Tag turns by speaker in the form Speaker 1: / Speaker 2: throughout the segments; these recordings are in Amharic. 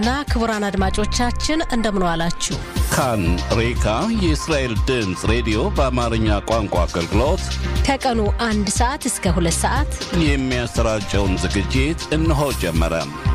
Speaker 1: እና ክቡራን አድማጮቻችን እንደምን ዋላችሁ።
Speaker 2: ካን ሬካ የእስራኤል ድምፅ ሬዲዮ በአማርኛ ቋንቋ አገልግሎት
Speaker 1: ከቀኑ አንድ ሰዓት እስከ ሁለት ሰዓት
Speaker 2: የሚያሰራጨውን ዝግጅት እነሆ ጀመረ።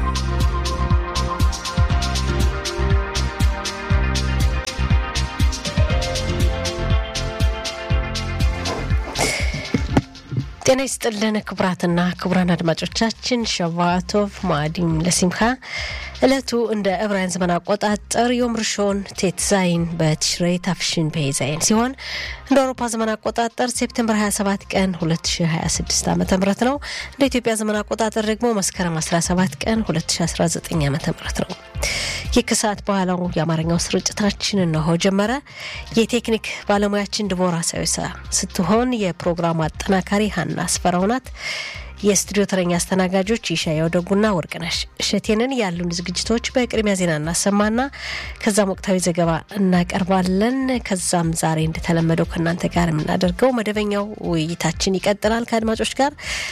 Speaker 1: ጤና ይስጥልን ክቡራትና ክቡራን አድማጮቻችን ሸቫቶቭ ማዕዲም ለሲምካ እለቱ እንደ ዕብራውያን ዘመን አቆጣጠር ዮም ርሾን ቴት ዛይን በትሽሬ ታፍሽን ፔዛይን ሲሆን እንደ አውሮፓ ዘመን አቆጣጠር ሴፕቴምበር 27 ቀን 2026 ዓ ም ነው። እንደ ኢትዮጵያ ዘመን አቆጣጠር ደግሞ መስከረም 17 ቀን 2019 ዓ ም ነው። ይህ ከሰዓት በኋላው የአማርኛው ስርጭታችን እነሆ ጀመረ። የቴክኒክ ባለሙያችን ድቦራ ሳዊሳ ስትሆን የፕሮግራሙ አጠናካሪ ሀና አስፈራው ናት። የስቱዲዮ ተረኛ አስተናጋጆች ይሻያው ደጉና ወርቅነሽ እሸቴንን ያሉን ዝግጅቶች በቅድሚያ ዜና እናሰማና ከዛም ወቅታዊ ዘገባ እናቀርባለን። ከዛም ዛሬ እንደተለመደው ከእናንተ ጋር የምናደርገው መደበኛው ውይይታችን ይቀጥላል ከአድማጮች ጋር።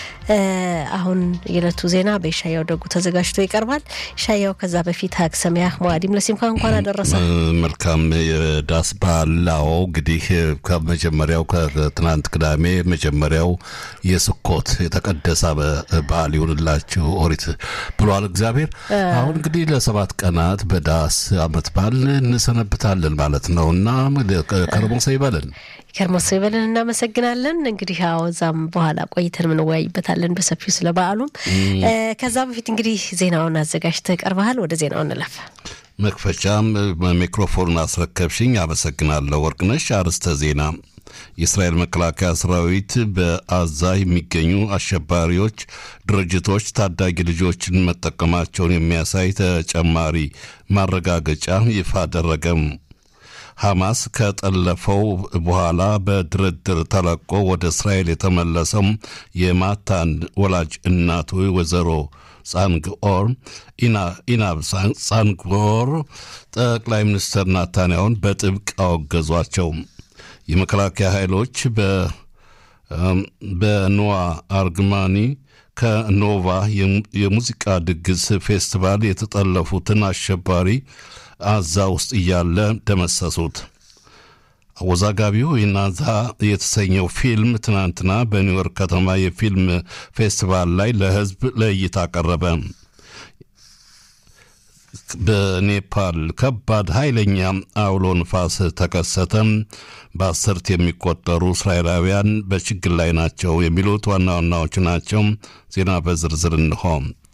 Speaker 1: አሁን የዕለቱ ዜና በኢሻያው ደጉ ተዘጋጅቶ ይቀርባል። ኢሻያው፣ ከዛ በፊት ሀግ ሰሚያህ መዋዲም ለሲምካ እንኳን አደረሰ።
Speaker 2: መልካም የዳስ በዓላው እንግዲህ ከመጀመሪያው ከትናንት ቅዳሜ መጀመሪያው የስኮት የተቀደሰ በዓል ይሁንላችሁ ኦሪት ብሏል እግዚአብሔር። አሁን እንግዲህ ለሰባት ቀናት በዳስ አመት በዓል እንሰነብታለን ማለት ነው እና ከርሞሰ ይበለን
Speaker 1: ከርሞሶ ይበለን። እናመሰግናለን። እንግዲህ ያው እዛም በኋላ ቆይተን ምንወያይበታለን በሰፊው ስለ በዓሉም። ከዛ በፊት እንግዲህ ዜናውን አዘጋጅተህ ቀርበሃል። ወደ ዜናው እንለፍ።
Speaker 2: መክፈቻም ሚክሮፎኑን አስረከብሽኝ፣ አመሰግናለሁ ወርቅነሽ። አርዕስተ ዜና የእስራኤል መከላከያ ሰራዊት በአዛ የሚገኙ አሸባሪዎች ድርጅቶች ታዳጊ ልጆችን መጠቀማቸውን የሚያሳይ ተጨማሪ ማረጋገጫ ይፋ አደረገም። ሐማስ ከጠለፈው በኋላ በድርድር ተለቆ ወደ እስራኤል የተመለሰው የማታን ወላጅ እናቱ ወይዘሮ ጻንግኦር ኢናብ ጻንግኦር ጠቅላይ ሚኒስትር ናታንያሁን በጥብቅ አወገዟቸው። የመከላከያ ኃይሎች በኖዋ አርግማኒ ከኖቫ የሙዚቃ ድግስ ፌስቲቫል የተጠለፉትን አሸባሪ አዛ ውስጥ እያለ ደመሰሱት። አወዛጋቢው የናዛ የተሰኘው ፊልም ትናንትና በኒውዮርክ ከተማ የፊልም ፌስቲቫል ላይ ለሕዝብ ለእይታ ቀረበ። በኔፓል ከባድ ኃይለኛ አውሎ ንፋስ ተከሰተ። በአስርት የሚቆጠሩ እስራኤላውያን በችግር ላይ ናቸው። የሚሉት ዋና ዋናዎቹ ናቸው። ዜና በዝርዝር እንሆ።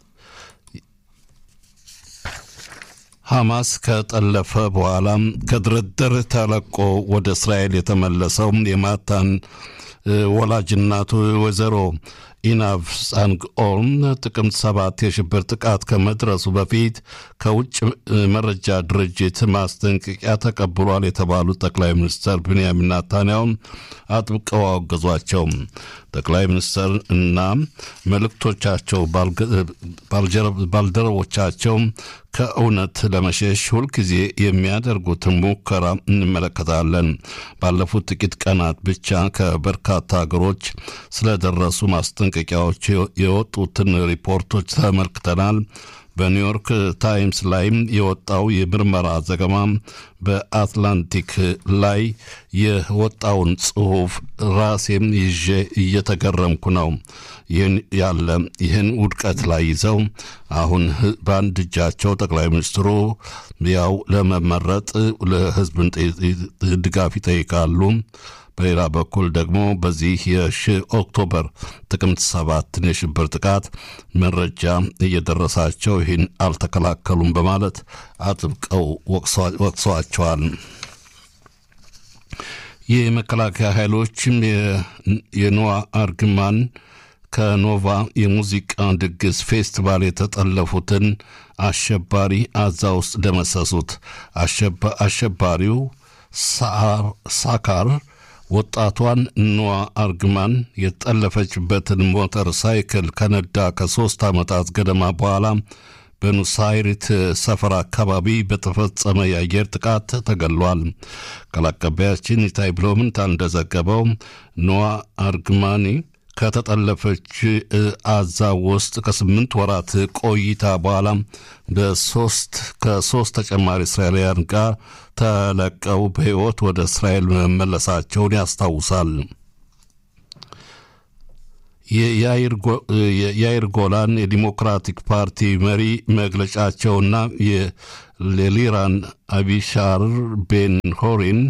Speaker 2: ሐማስ ከጠለፈ በኋላም ከድርድር ተለቆ ወደ እስራኤል የተመለሰው የማታን ወላጅናቱ ወይዘሮ ኢናቭ ጻንግኦን ጥቅምት ሰባት የሽብር ጥቃት ከመድረሱ በፊት ከውጭ መረጃ ድርጅት ማስጠንቀቂያ ተቀብሏል የተባሉት ጠቅላይ ሚኒስትር ብንያሚን ናታንያሁን አጥብቀው አወገዟቸው። ጠቅላይ ሚኒስትር እና መልእክቶቻቸው ባልደረቦቻቸው ከእውነት ለመሸሽ ሁልጊዜ የሚያደርጉትን ሙከራ እንመለከታለን። ባለፉት ጥቂት ቀናት ብቻ ከበርካታ ሀገሮች ስለደረሱ ማስጠንቀቂያዎች የወጡትን ሪፖርቶች ተመልክተናል። በኒውዮርክ ታይምስ ላይም የወጣው የምርመራ ዘገባ በአትላንቲክ ላይ የወጣውን ጽሑፍ ራሴም ይዤ እየተገረምኩ ነው። ይህን ያለ ይህን ውድቀት ላይ ይዘው አሁን በአንድ እጃቸው ጠቅላይ ሚኒስትሩ ያው ለመመረጥ ለሕዝብን ድጋፍ ይጠይቃሉ። በሌላ በኩል ደግሞ በዚህ የሺ ኦክቶበር ጥቅምት ሰባትን የሽብር ጥቃት መረጃ እየደረሳቸው ይህን አልተከላከሉም በማለት አጥብቀው ወቅሰዋቸዋል። የመከላከያ ኃይሎችም የኖዋ አርግማን ከኖቫ የሙዚቃ ድግስ ፌስቲቫል የተጠለፉትን አሸባሪ አዛ ውስጥ ደመሰሱት። አሸባሪው ሳካር ወጣቷን ኖዋ አርግማን የተጠለፈችበትን ሞተር ሳይክል ከነዳ ከሦስት ዓመታት ገደማ በኋላ በኑሳይሪት ሰፈር አካባቢ በተፈጸመ የአየር ጥቃት ተገሏል። ቃል አቀባያችን ኢታይ ብሎምንታ እንደዘገበው ኖዋ አርግማኒ ከተጠለፈች አዛ ውስጥ ከስምንት ወራት ቆይታ በኋላ በሶስት ከሶስት ተጨማሪ እስራኤላውያን ጋር ተለቀው በሕይወት ወደ እስራኤል መመለሳቸውን ያስታውሳል። የያይር ጎላን የዲሞክራቲክ ፓርቲ መሪ መግለጫቸውና የሌሊራን አቢሻር ቤን ሆሪን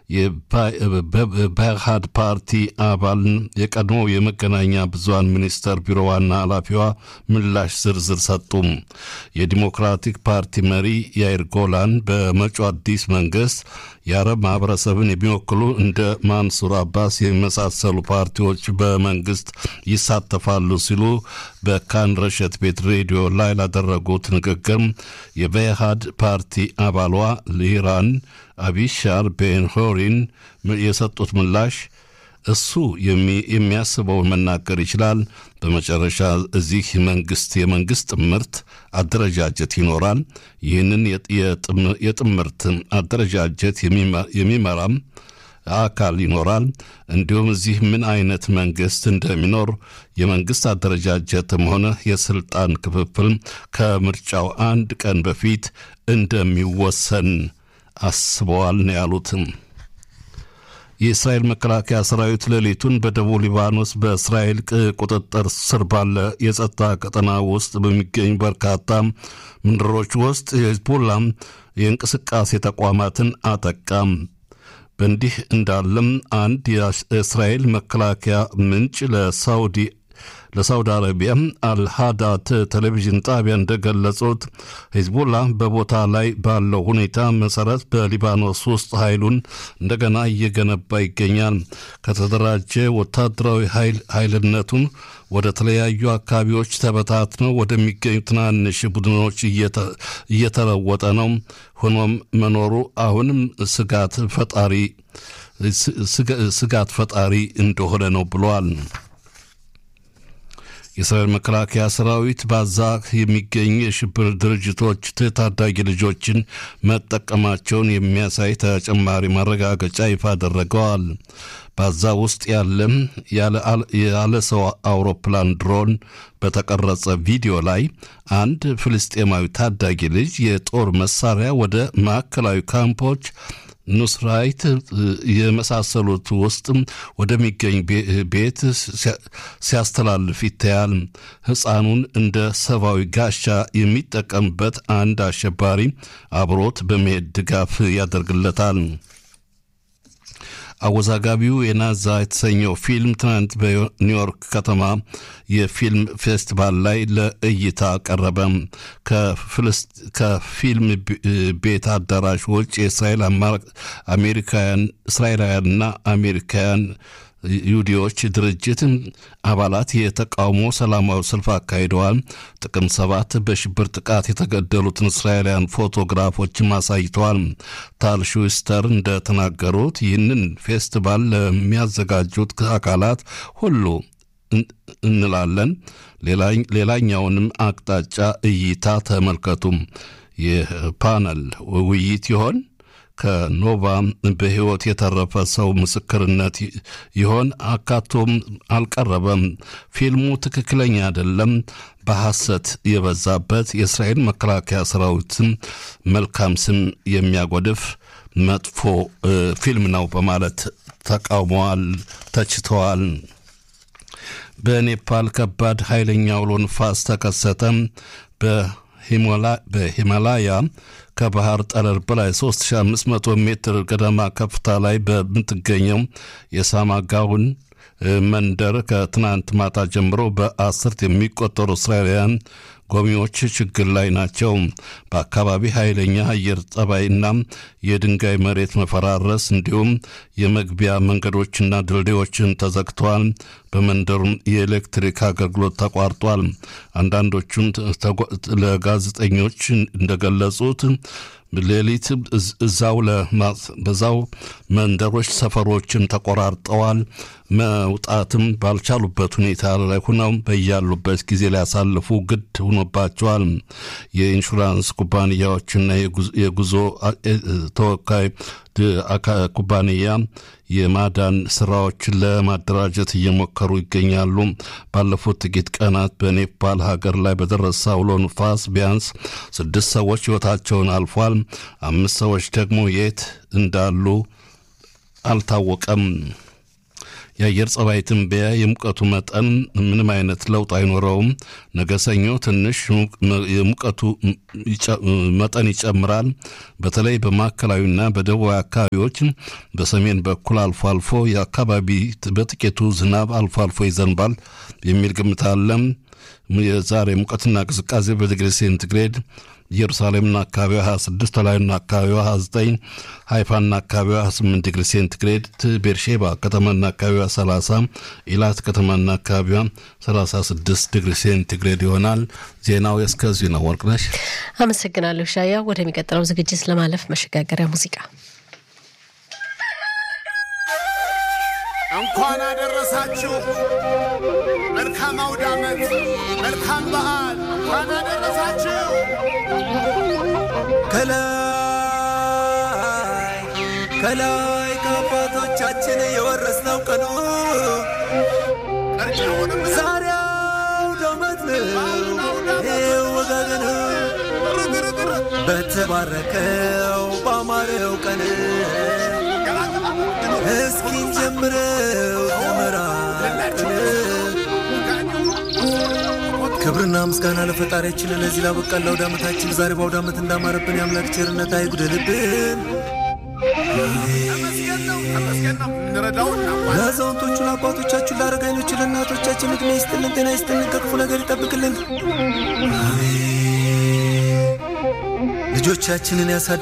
Speaker 2: የባህድ ፓርቲ አባል የቀድሞ የመገናኛ ብዙሃን ሚኒስተር ቢሮ ዋና ኃላፊዋ ምላሽ ዝርዝር ሰጡም። የዲሞክራቲክ ፓርቲ መሪ ያይር ጎላን በመጪው አዲስ መንግስት የአረብ ማህበረሰብን የሚወክሉ እንደ ማንሱር አባስ የመሳሰሉ ፓርቲዎች በመንግስት ይሳተፋሉ ሲሉ በካን ረሸት ቤት ሬዲዮ ላይ ላደረጉት ንግግር የበኢሃድ ፓርቲ አባሏ ሊራን አቢሻር ቤንሆሪን የሰጡት ምላሽ እሱ የሚያስበውን መናገር ይችላል። በመጨረሻ እዚህ መንግስት የመንግስት ጥምርት አደረጃጀት ይኖራል። ይህንን የጥምርት አደረጃጀት የሚመራም አካል ይኖራል። እንዲሁም እዚህ ምን አይነት መንግስት እንደሚኖር የመንግስት አደረጃጀትም ሆነ የስልጣን ክፍፍል ከምርጫው አንድ ቀን በፊት እንደሚወሰን አስበዋል ነው ያሉትም። የእስራኤል መከላከያ ሰራዊት ሌሊቱን በደቡብ ሊባኖስ በእስራኤል ቁጥጥር ስር ባለ የጸጥታ ቀጠና ውስጥ በሚገኙ በርካታ ምንድሮች ውስጥ የሂዝቦላ የእንቅስቃሴ ተቋማትን አጠቃም። በእንዲህ እንዳለም አንድ የእስራኤል መከላከያ ምንጭ ለሳውዲ ለሳውዲ አረቢያ አልሃዳት ቴሌቪዥን ጣቢያ እንደገለጹት ሂዝቡላ በቦታ ላይ ባለው ሁኔታ መሰረት በሊባኖስ ውስጥ ኃይሉን እንደገና እየገነባ ይገኛል። ከተደራጀ ወታደራዊ ኃይልነቱን ወደ ተለያዩ አካባቢዎች ተበታትነው ወደሚገኙ ትናንሽ ቡድኖች እየተለወጠ ነው። ሆኖም መኖሩ አሁንም ስጋት ፈጣሪ ስጋት ፈጣሪ እንደሆነ ነው ብለዋል። የእስራኤል መከላከያ ሰራዊት ባዛ የሚገኙ የሽብር ድርጅቶች ታዳጊ ልጆችን መጠቀማቸውን የሚያሳይ ተጨማሪ ማረጋገጫ ይፋ አደረገዋል። ባዛ ውስጥ ያለም ያለ ሰው አውሮፕላን ድሮን በተቀረጸ ቪዲዮ ላይ አንድ ፍልስጤማዊ ታዳጊ ልጅ የጦር መሳሪያ ወደ ማዕከላዊ ካምፖች ኑስራይት የመሳሰሉት ውስጥ ወደሚገኝ ቤት ሲያስተላልፍ ይታያል። ሕፃኑን እንደ ሰብአዊ ጋሻ የሚጠቀምበት አንድ አሸባሪ አብሮት በመሄድ ድጋፍ ያደርግለታል። አወዛጋቢው የናዛ የተሰኘው ፊልም ትናንት በኒውዮርክ ከተማ የፊልም ፌስቲቫል ላይ ለእይታ ቀረበ። ከፊልም ቤት አዳራሽ ውጭ የእስራኤል አሜሪካውያን እስራኤላውያንና አሜሪካውያን ይሁዲዎች ድርጅት አባላት የተቃውሞ ሰላማዊ ሰልፍ አካሂደዋል። ጥቅም ሰባት በሽብር ጥቃት የተገደሉትን እስራኤላውያን ፎቶግራፎችም አሳይተዋል። ታል ሹስተር እንደተናገሩት ይህንን ፌስቲቫል ለሚያዘጋጁት አካላት ሁሉ እንላለን። ሌላኛውንም አቅጣጫ እይታ ተመልከቱም። የፓነል ውይይት ይሆን? ከኖቫ በሕይወት የተረፈ ሰው ምስክርነት ይሆን? አካቶም አልቀረበም። ፊልሙ ትክክለኛ አይደለም፣ በሐሰት የበዛበት የእስራኤል መከላከያ ሰራዊትም መልካም ስም የሚያጎድፍ መጥፎ ፊልም ነው በማለት ተቃውመዋል፣ ተችተዋል። በኔፓል ከባድ ኃይለኛ አውሎ ንፋስ ተከሰተ። በሂማላያ ከባህር ጠለል በላይ 3500 ሜትር ገደማ ከፍታ ላይ በምትገኘው የሳማጋውን መንደር ከትናንት ማታ ጀምሮ በአስርት የሚቆጠሩ እስራኤላውያን ጎብኚዎች ችግር ላይ ናቸው። በአካባቢ ኃይለኛ አየር ጠባይና የድንጋይ መሬት መፈራረስ እንዲሁም የመግቢያ መንገዶችና ድልድዮችን ተዘግተዋል። በመንደሩም የኤሌክትሪክ አገልግሎት ተቋርጧል። አንዳንዶቹም ለጋዜጠኞች እንደገለጹት ሌሊት እዛው በዛው መንደሮች ሰፈሮችም ተቆራርጠዋል። መውጣትም ባልቻሉበት ሁኔታ ላይ ሆነው በያሉበት ጊዜ ሊያሳልፉ ግድ ሆኖባቸዋል። የኢንሹራንስ ኩባንያዎችና የጉዞ ተወካይ ኩባንያ የማዳን ስራዎችን ለማደራጀት እየሞከሩ ይገኛሉ። ባለፉት ጥቂት ቀናት በኔፓል ሀገር ላይ በደረሰ አውሎ ንፋስ ቢያንስ ስድስት ሰዎች ሕይወታቸውን አልፏል። አምስት ሰዎች ደግሞ የት እንዳሉ አልታወቀም። የአየር ጸባይ ትንበያ የሙቀቱ መጠን ምንም አይነት ለውጥ አይኖረውም። ነገ ሰኞ ትንሽ የሙቀቱ መጠን ይጨምራል። በተለይ በማዕከላዊና በደቡባዊ አካባቢዎች፣ በሰሜን በኩል አልፎ አልፎ የአካባቢ በጥቂቱ ዝናብ አልፎ አልፎ ይዘንባል የሚል ግምት አለ። የዛሬ ሙቀትና ቅዝቃዜ በዲግሪ ሴንቲግሬድ ኢየሩሳሌምና አካባቢዋ 26፣ ተላዩና አካባቢዋ 29፣ ሃይፋና አካባቢዋ 28 ዲግሪ ሴንቲግሬድ፣ ቤርሼባ ከተማና አካባቢዋ 30፣ ኢላት ከተማና አካባቢዋ 36 ዲግሪ ሴንቲግሬድ ይሆናል። ዜናው እስከዚሁ ነው። ወርቅነሽ
Speaker 1: አመሰግናለሁ። ሻያ ወደሚቀጥለው ዝግጅት ለማለፍ መሸጋገሪያ ሙዚቃ
Speaker 3: እንኳን አደረሳችሁ። መልካም አውደ ዓመት፣ መልካም በዓል። እንኳን አደረሳችሁ።
Speaker 4: ከላይ ከላይ ከአባቶቻችን የወረስነው ቀኑ
Speaker 3: ቀርጫውንም
Speaker 4: ዛሬ አውደ ዓመት ነው። ይኸው ወጋገን በተባረከው ባማረው ቀን እስኪን ጀምረው ተመራቅን ክብርና ምስጋና ለፈጣሪያችን ለዚህ ላበቃን ለአውደ ዓመታችን ዛሬ በአውደ ዓመት እንዳማረብን የአምላክ ቸርነት አይጉደልብን።
Speaker 3: ተመስገን ነው፣ ተመስገን ነው። እንረዳውና
Speaker 4: ለአዛውንቶቹ ለአባቶቻችን፣ ለአረጋኞች፣ ለእናቶቻችን ዕድሜ ይስጥልን፣ ጤና ይስጥልን፣ ከክፉ ነገር ይጠብቅልን። አሜን። ልጆቻችንን ያሳ